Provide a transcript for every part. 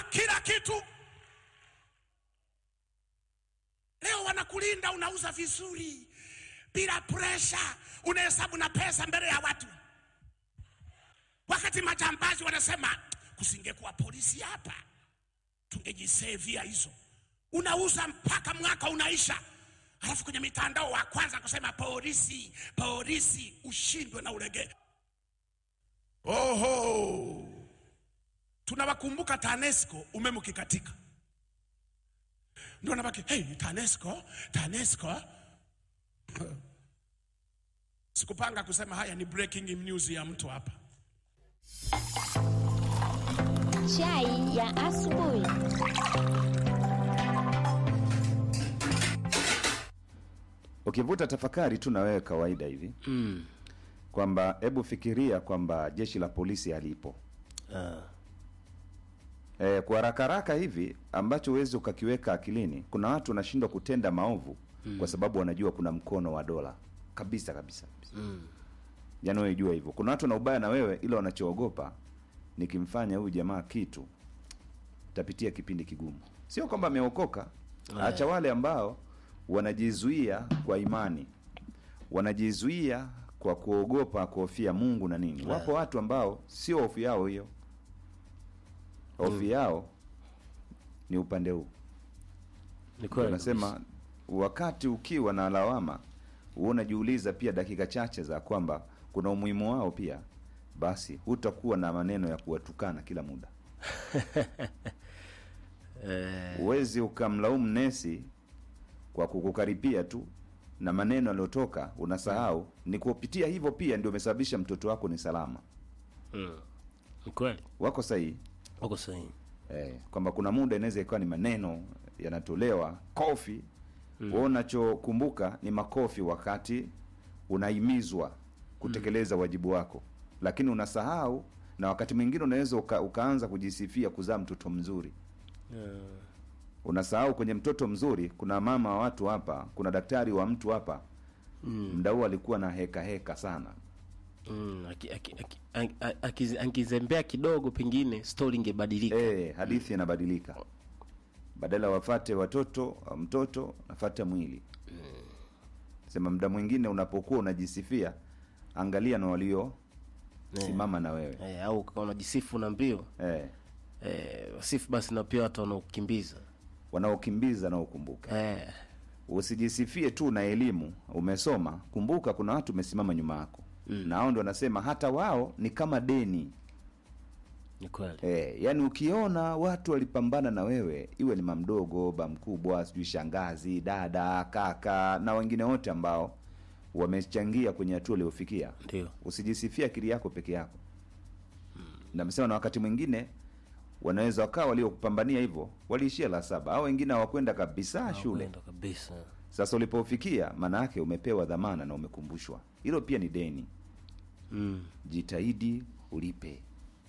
kila kitu. Leo wanakulinda, unauza vizuri bila presha, unahesabu na pesa mbele ya watu, wakati majambazi wanasema kusingekuwa polisi hapa tungejisevia hizo. Unauza mpaka mwaka unaisha, alafu kwenye mitandao wa kwanza kusema polisi, polisi, ushindwe na ulegee. Oho, tunawakumbuka TANESCO, umeme ukikatika ndio nabaki hey, TANESCO, TANESCO. Sikupanga kusema haya, ni breaking news ya mtu hapa. Chai ya asubuhi. Ukivuta tafakari tu na wewe kawaida hivi Mm. kwamba hebu fikiria kwamba jeshi la polisi halipo Ah. e, kwa haraka haraka hivi ambacho huwezi ukakiweka akilini. Kuna watu wanashindwa kutenda maovu kwa sababu wanajua kuna mkono wa dola kabisa kabisa, kabisa. Mm. Yaani wewe jua hivyo. Kuna watu na ubaya na wewe, ila wanachoogopa nikimfanya huyu jamaa kitu tapitia kipindi kigumu. Sio kwamba ameokoka, acha wale ambao wanajizuia kwa imani, wanajizuia kwa kuogopa, kuhofia Mungu na nini. Wapo watu ambao sio hofu yao hiyo, hofu yao ni upande huu. Ni kweli. Unasema wakati ukiwa na lawama, huwa unajiuliza pia dakika chache za kwamba kuna umuhimu wao pia, basi hutakuwa na maneno ya kuwatukana kila muda. Eh, Huwezi ukamlaumu nesi kwa kukukaripia tu na maneno yaliyotoka, unasahau ni kupitia hivyo pia ndio umesababisha mtoto wako ni salama. mm. Ni kweli. Wako sahihi Wako sahihi. eh, kwamba kuna muda inaweza ikawa ni maneno yanatolewa kofi mm. Wewe unachokumbuka ni makofi wakati unahimizwa kutekeleza wajibu wako, lakini unasahau, na wakati mwingine unaweza uka, ukaanza kujisifia kuzaa mtoto mzuri Eh, unasahau kwenye mtoto mzuri kuna mama wa watu hapa, kuna daktari wa mtu hapa mm. mda huu alikuwa na heka heka sana mm. Aki- aki- aki- aki- aki- Akizembea kidogo pengine stori ingebadilika. e, hadithi inabadilika badala wafate watoto mtoto nafata mwili sema mda mwingine unapokuwa unajisifia angalia na walio simama na wewe Eh, au kama unajisifu na mbio eh, eh, wasifu basi na pia watu wanaokimbiza wanaokimbiza na ukumbuke eh, usijisifie tu na elimu umesoma kumbuka kuna watu umesimama nyuma yako mm. na hao ndio wanasema hata wao ni kama deni ni kweli E, yani ukiona watu walipambana na wewe, iwe ni mamdogo, ba mkubwa, sijui shangazi, dada, kaka na wengine wote ambao wamechangia kwenye hatua uliofikia, ndio usijisifia akili yako peke yako. Na msema na wakati mwingine wanaweza wakawa waliokupambania hivyo waliishia la saba au wengine hawakwenda kabisa shule. Kwenda kabisa Sasa ulipofikia, maana yake umepewa dhamana na umekumbushwa. Hilo pia ni deni, mm. jitahidi ulipe.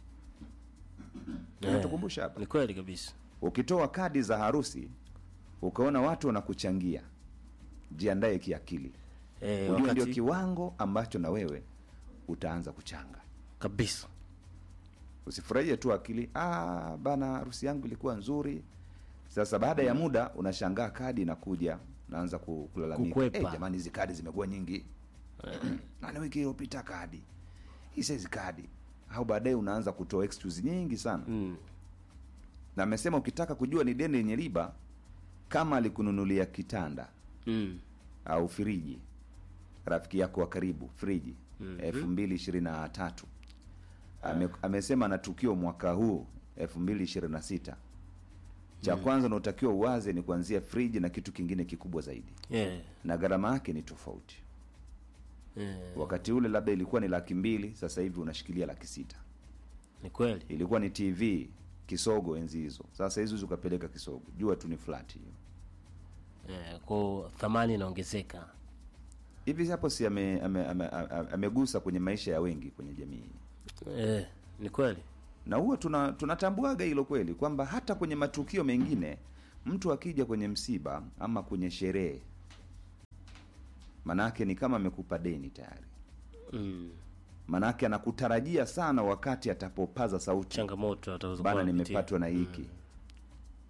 Eh, Natukumbusha hapa ni kweli kabisa ukitoa kadi za harusi ukaona watu wanakuchangia jiandae kiakili eh, ujue ndio wakati kiwango ambacho na wewe utaanza kuchanga kabisa usifurahie tu akili ah, bana harusi yangu ilikuwa nzuri sasa baada ya muda unashangaa kadi inakuja naanza ku- kulalamika Kukwepa. hey, jamani hizi kadi zimekuwa nyingi nani wiki iliyopita kadi hii saizi kadi au baadaye unaanza kutoa excuse nyingi sana mm. na amesema ukitaka kujua ni deni lenye riba kama alikununulia kitanda Mm. au friji rafiki yako wa karibu friji elfu mbili ishirini na tatu Ame, amesema na tukio mwaka huu elfu mbili ishirini na sita cha kwanza unaotakiwa uwaze ni kuanzia friji na kitu kingine kikubwa zaidi yeah. na gharama yake ni tofauti yeah. wakati ule labda ilikuwa ni laki mbili sasa hivi unashikilia laki sita ni kweli ilikuwa ni tv kisogo enzi hizo sasa hizi huwezi ukapeleka kisogo jua tu ni flat hiyo eh, kwa thamani inaongezeka hivi hapo si amegusa ame, ame, ame, amegusa kwenye maisha ya wengi kwenye jamii eh, ni kweli na huwa tuna tunatambuaga hilo kweli kwamba hata kwenye matukio mengine mtu akija kwenye msiba ama kwenye sherehe manake ni kama amekupa deni tayari mm. manake anakutarajia sana wakati atapopaza sauti changamoto atazo bana nimepatwa na hiki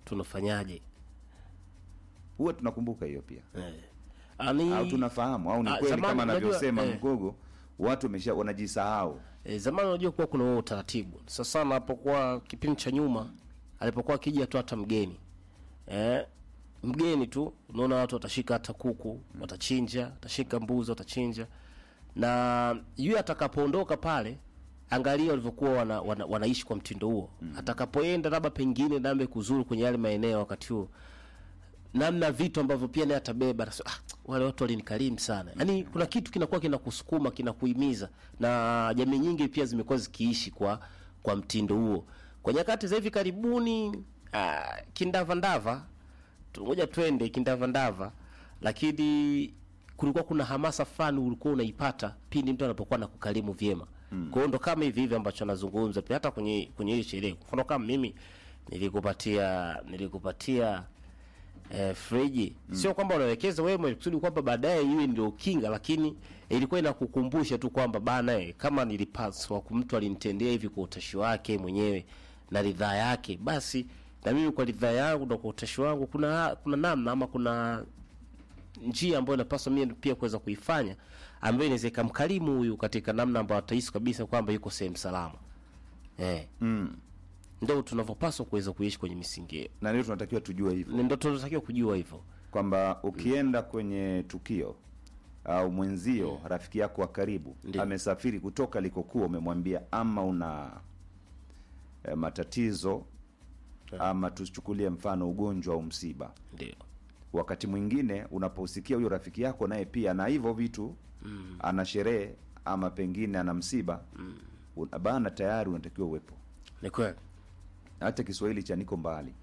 tunafanyaje huwa tunakumbuka hiyo pia eh. Ani, au tunafahamu au ni Ah, kweli zamani kama unajua, anavyosema eh. mgogo watu wamesha wanajisahau E, zamani unajua kuwa kuna huo utaratibu. Sasa anapokuwa kipindi cha nyuma alipokuwa akija tu hata mgeni e, mgeni tu unaona watu watashika hata kuku watachinja, watashika mbuzi watachinja, na yule atakapoondoka pale, angalia walivyokuwa wana, wana, wanaishi kwa mtindo huo. Atakapoenda labda pengine nambe kuzuru kwenye yale maeneo wakati huo namna vitu ambavyo pia naye atabeba anasema, ah, wale watu walinikarimu sana yaani kuna kitu kinakuwa kinakusukuma kinakuhimiza na jamii nyingi pia zimekuwa zikiishi kwa kwa mtindo huo kwa nyakati za hivi karibuni ah, kindavandava tungoja twende kindavandava lakini kulikuwa kuna hamasa fulani ulikuwa unaipata pindi mtu anapokuwa na kukarimu vyema mm. kwa hiyo ndo kama hivi hivi ambacho anazungumza pia hata kwenye kwenye hii sherehe kwa mfano kama mimi nilikupatia nilikupatia eh, friji sio kwamba unawekeza wewe kusudi kwamba baadaye iwe ndio kinga lakini ilikuwa inakukumbusha tu kwamba bana eh, kama nilipaswa ku- mtu alinitendea hivi kwa utashi wake mwenyewe na ridhaa yake basi na mimi kwa ridhaa yangu na kwa utashi wangu kuna kuna namna ama kuna njia ambayo inapaswa mimi pia kuweza kuifanya ambayo inaweza ikamkarimu huyu katika namna ambayo atahisi kabisa kwamba yuko sehemu salama eh. mm. ndio tunavyopaswa kuweza kuishi kwenye misingi hiyo na ndio tunatakiwa tujue hivyo ndio tunatakiwa kujua hivyo kwamba ukienda kwenye tukio au mwenzio rafiki yako wa karibu Ndiyo. amesafiri kutoka alikokuwa umemwambia ama una eh, matatizo ama tuchukulie mfano ugonjwa au msiba ndio wakati mwingine unaposikia huyo rafiki yako naye pia na hivyo vitu mm. ana sherehe ama pengine ana msiba mm. bana tayari unatakiwa uwepo ni kweli hata kiswahili cha niko mbali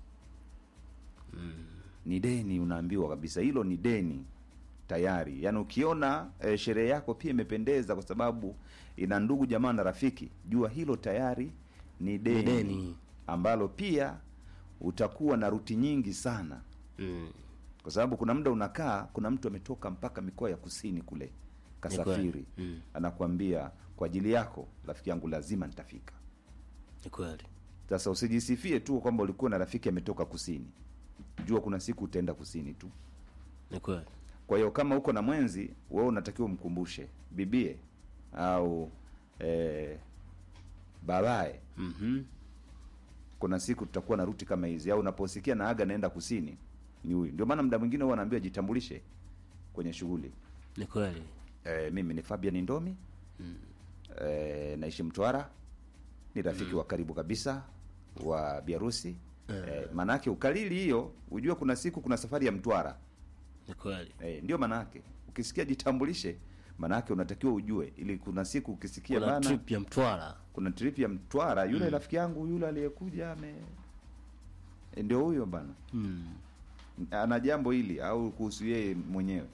ni deni unaambiwa kabisa hilo ni deni tayari yaani ukiona e, sherehe yako pia imependeza kwa sababu ina ndugu jamaa na rafiki jua hilo tayari ni deni, deni. ambalo pia utakuwa na ruti nyingi sana mm. kwa sababu kuna muda unakaa kuna mtu ametoka mpaka mikoa ya kusini kule kasafiri Mm. anakuambia kwa ajili yako rafiki yangu lazima nitafika ni kweli sasa usijisifie tu kwamba ulikuwa na rafiki ametoka kusini jua kuna siku utaenda kusini tu ni kweli kwa hiyo kama uko na mwenzi wewe unatakiwa umkumbushe bibie au eh, babaye mm-hmm. kuna siku tutakuwa na ruti kama hizi au unaposikia na aga naenda kusini ni huyu ndio maana muda mwingine huwa anaambiwa jitambulishe kwenye shughuli ni kweli e, mimi ni fabian ndomi mm. e, naishi mtwara ni rafiki wa karibu kabisa wa biarusi e, maanaake ukalili hiyo ujue kuna siku kuna safari ya mtwara ni kweli e, ndio maanaake ukisikia jitambulishe maanaake unatakiwa ujue ili kuna siku ukisikia kuna bana trip ya mtwara kuna trip ya mtwara yule rafiki yangu yule aliyekuja ame e, ndio huyo bana mm. ana jambo hili au kuhusu yeye mwenyewe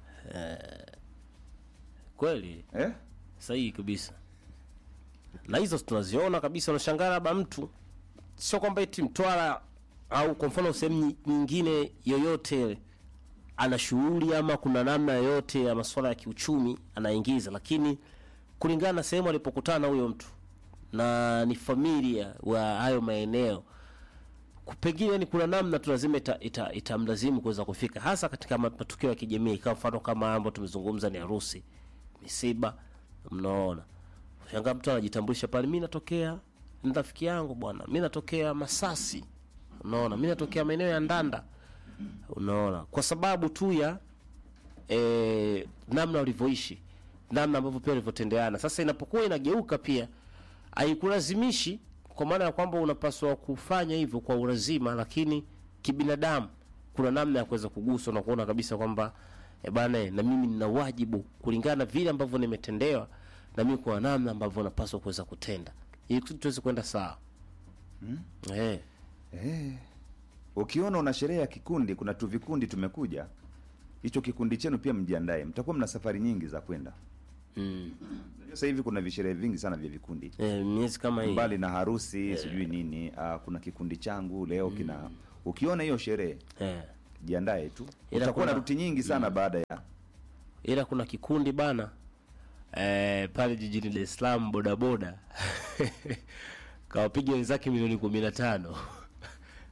kweli eh? sahihi kabisa na hizo tunaziona kabisa unashangaa labda mtu sio kwamba eti mtwara au kwa mfano sehemu nyi- nyingine yoyote ile ana shughuli ama kuna namna yoyote ya masuala ya kiuchumi anaingiza lakini kulingana na sehemu alipokutana na huyo mtu na ni familia wa hayo maeneo ku- pengine ni kuna namna tu lazima ita- ita- itamlazimu kuweza kufika hasa katika ma- matukio ya kijamii kama mfano kama ambayo tumezungumza ni harusi misiba mnaona shangaa mtu anajitambulisha pale mi natokea ni rafiki yangu bwana mi natokea masasi unaona mi natokea maeneo ya ndanda unaona kwa sababu tu ya e, namna walivyoishi namna ambavyo pia walivyotendeana sasa inapokuwa inageuka pia haikulazimishi kwa maana ya kwamba unapaswa kufanya hivyo kwa ulazima lakini kibinadamu kuna namna ya kuweza kuguswa na kuona kabisa kwamba e bana eh, na mimi nina wajibu kulingana na vile ambavyo nimetendewa na mimi kwa namna ambavyo napaswa kuweza kutenda ili kusudi tuweze kwenda sawa mm. eh, Eh, ukiona una sherehe ya kikundi, kuna tu vikundi tumekuja, hicho kikundi chenu pia mjiandae, mtakuwa mna safari nyingi za kwenda. mm. Unajua Sasa hivi kuna visherehe vingi sana vya vikundi, eh, miezi kama hii mbali na harusi sijui nini. Uh, kuna kikundi changu leo kina, ukiona hiyo sherehe eh. jiandae tu, Ila utakuwa na kuna- ruti nyingi sana baada ya ila kuna kikundi bana eh, pale jijini Dar es Salaam bodaboda kawapiga wenzake milioni kumi na tano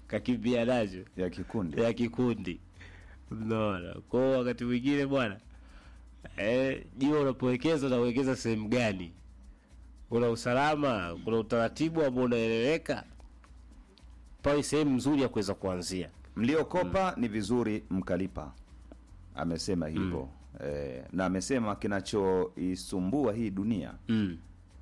kakimbia nacho ya kikundi ya kikundi unaona kwao wakati mwingine bwana eh, jua unapowekeza unawekeza sehemu gani kuna usalama kuna utaratibu ambao unaeleweka pale sehemu nzuri ya kuweza kuanzia mliokopa ni vizuri mkalipa amesema hivyo eh, na amesema kinachoisumbua hii dunia mm.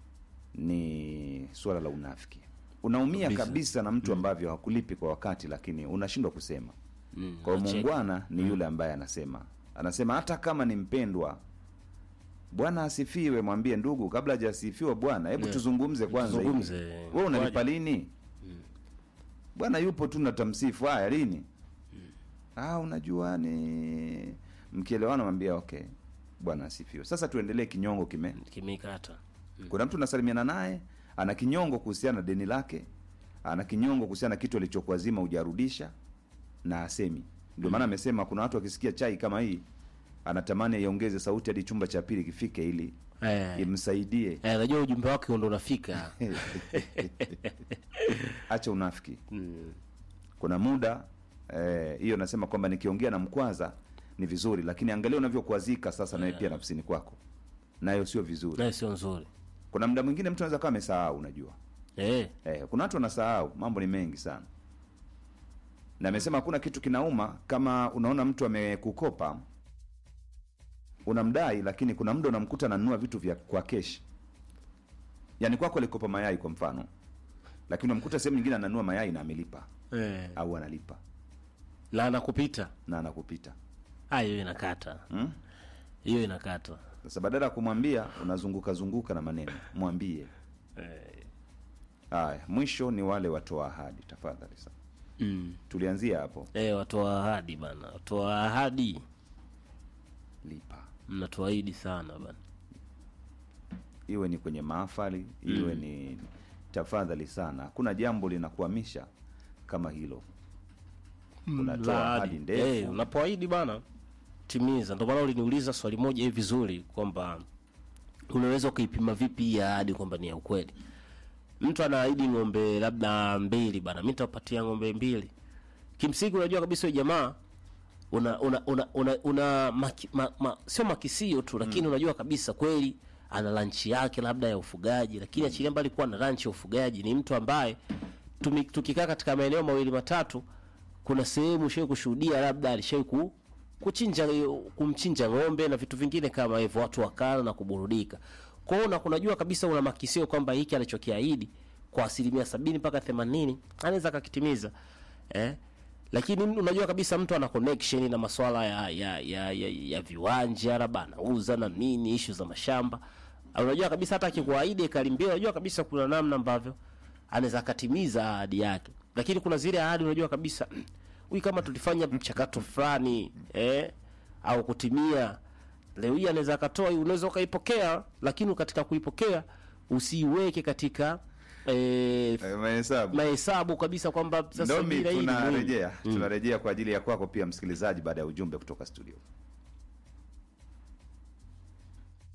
ni suala la unafiki unaumia kabisa, Kabisa. na mtu ambavyo hakulipi kwa wakati lakini unashindwa kusema Mm. kwa hiyo Unacheka. muungwana ni yule ambaye anasema anasema hata kama ni mpendwa bwana asifiwe mwambie ndugu kabla hajasifiwa bwana hebu Yeah. tuzungumze kwanza hivi. Tuzungumze. wewe unalipa Kwaje? lini bwana yupo tu natamsifu haya lini ah unajua ni mkielewana mwambia okay bwana asifiwe sasa tuendelee kinyongo kime kimekata kuna mtu unasalimiana naye ana kinyongo kuhusiana na deni lake ana kinyongo kuhusiana na kitu alichokuazima hujarudisha na asemi ndio maana amesema kuna watu wakisikia chai kama hii anatamani aiongeze sauti hadi chumba cha pili kifike ili eh, imsaidie eh, najua ujumbe wake ndo unafika acha unafiki mm. kuna muda eh, hiyo nasema kwamba nikiongea na mkwaza ni vizuri lakini angalia unavyokuazika sasa nawe pia nafsini kwako nayo sio vizuri nayo sio nzuri kuna muda mwingine mtu anaweza kawa amesahau unajua eh, Eh, kuna watu wanasahau, mambo ni mengi sana. Na amesema hakuna kitu kinauma kama unaona mtu amekukopa unamdai, lakini kuna muda unamkuta ananunua vitu vya kwa keshi. Yaani kwako alikopa mayai kwa mfano, lakini unamkuta sehemu nyingine ananunua mayai na amelipa eh. au analipa na anakupita na anakupita Ah, hiyo inakata hmm? hiyo inakata Sasa badala ya kumwambia unazunguka zunguka na maneno, mwambie. Haya, mwisho ni wale watoa ahadi, tafadhali sana. mm. Tulianzia hapo, eh, watoa ahadi bana watoa ahadi lipa. mnatuahidi sana bana iwe ni kwenye mahafali iwe ni tafadhali sana hakuna jambo linakuhamisha kama hilo unatoa La ahadi ahadi. ndefu Eh, unapoahidi bana timiza ndio maana uliniuliza swali moja hivi vizuri kwamba unaweza ukaipima vipi hii ahadi kwamba ni ya ukweli mtu anaahidi ng'ombe labda mbili bana mi nitapatia ng'ombe mbili kimsingi unajua kabisa huyu jamaa una una una, una, una maki, ma, ma, sio makisio tu lakini unajua kabisa kweli ana lanchi yake labda ya ufugaji lakini achilia mbali kuwa na lanchi ya ufugaji ni mtu ambaye tumi- tukikaa katika maeneo mawili matatu kuna sehemu shawai kushuhudia labda alishawai ku, kuchinja kumchinja ng'ombe na vitu vingine kama hivyo watu wakala na kuburudika kwa hiyo na kunajua kabisa una makisio kwamba hiki alichokiahidi kwa asilimia sabini mpaka themanini anaweza akakitimiza eh? lakini unajua kabisa mtu ana connection na maswala ya ya, ya, ya, ya viwanja labda anauza na nini ishu za mashamba unajua kabisa hata akikuahidi ekari mbili unajua kabisa kuna namna ambavyo anaweza akatimiza ahadi yake lakini kuna zile ahadi unajua kabisa huyu kama tulifanya mchakato fulani eh, au kutimia leo hii anaweza akatoa hii, unaweza ukaipokea lakini katika kuipokea usiiweke katika eh, Eh, mahesabu mahesabu kabisa kwamba sasa ndomi bila hii ni muhimu. tunarejea tunarejea kwa ajili ya kwako pia msikilizaji baada ya ujumbe kutoka studio